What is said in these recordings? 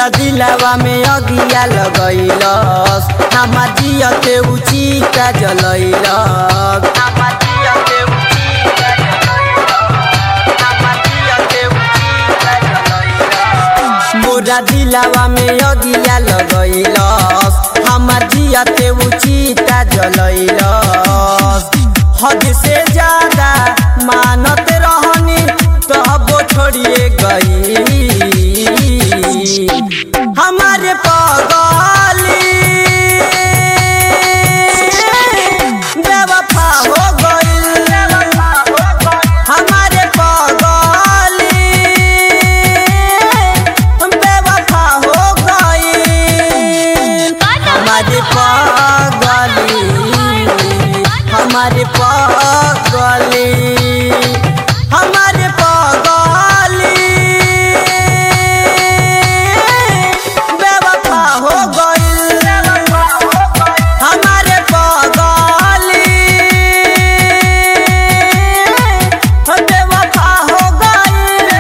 मोरा दिलावा में अगिया लगैलस हमार जियते उचिता जलैलस हमार जियते उचिता जलैलस हमार जियते उचिता जलैलस मोरा दिलावा में अगिया लगैलस हमार जियते उचिता जलैलस हद से ज्यादा मानत रहनी तब छोड़िए गई हमारे पगली बेवफा हो गई हमारे पगली बेवफा हो गई हमारे पगली हमारे पगली हमारे पगली बेवफा हो गई हमारे पगली बेवफा हो गई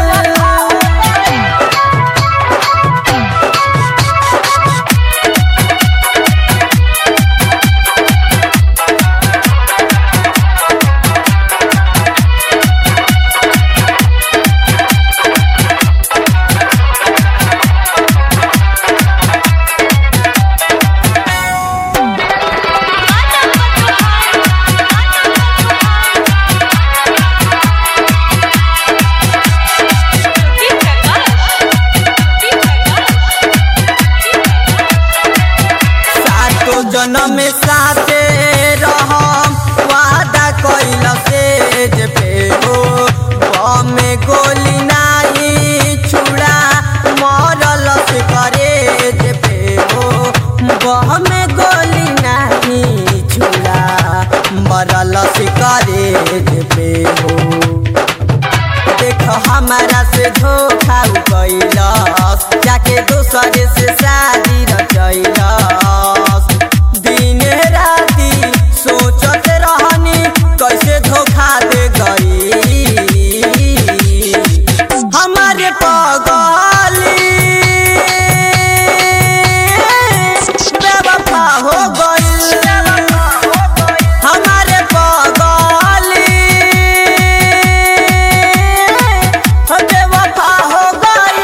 सातो जन्म में साथे रहम वादा कइल से जे पे हो बमे गोली नाही छुड़ा मरल से करे जे पे हो बमे गोली नाही छुड़ा मरल से करे जे पे हो देख हमारा से धोखा कैलस जाके दोसरे से शादी रचैलस दिन राति सोचत रहनी कैसे धोखा दे गई हमारे पगली बेवफा हो गई हमारे पगली बेवफा हो गई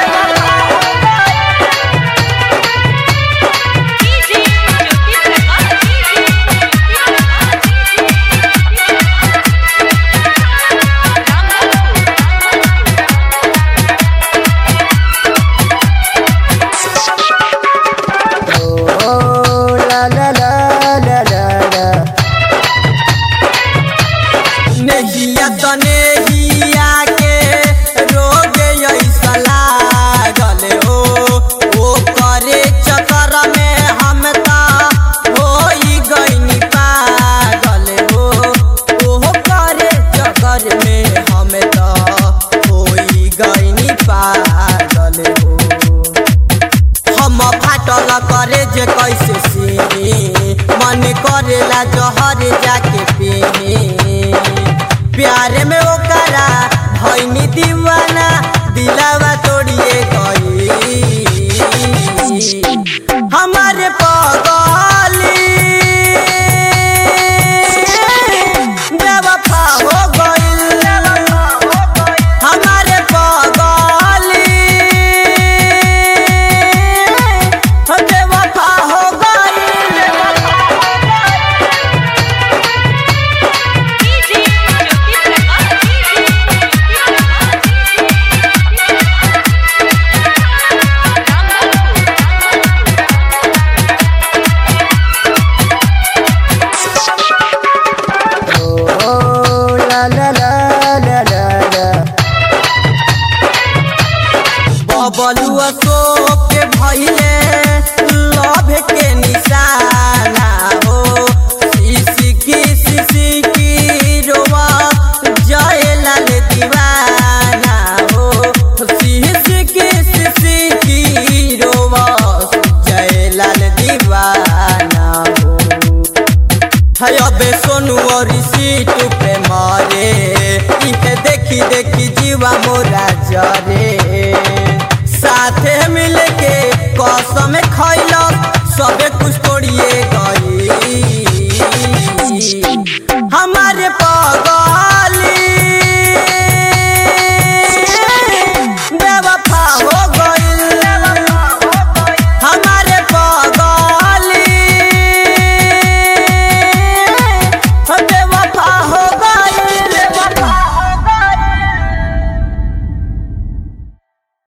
Oh, la la la la la la. नहिया त नेहिया के रोग ऐसा लागल हो ओ करे चक्कर में हम त होई गइनी पागल हो ओ करे चक्कर में हम त होई गइनी पागल हो हम फाटल करे जे कैसे सीनी मन करेला जहर जाके पीनी प्यार में ओकरा भैनी दीवाना दिलावा तोड़िए गई हमारे पगली बेवफा हो गई हमारे पगली बेवफा हो गई Oh, la la la la la la. बबलुआ शोक के भइले लभ के निशाना हो सिसकी सिसकी रोवा जयलाल दीवाना हो सिसकी सिसकी रोवा जयलाल दीवाना हो है अबे सोनू और सीट पे मारे इहे देखी देखी जीवा मोरा जरे साथे मिल के में खई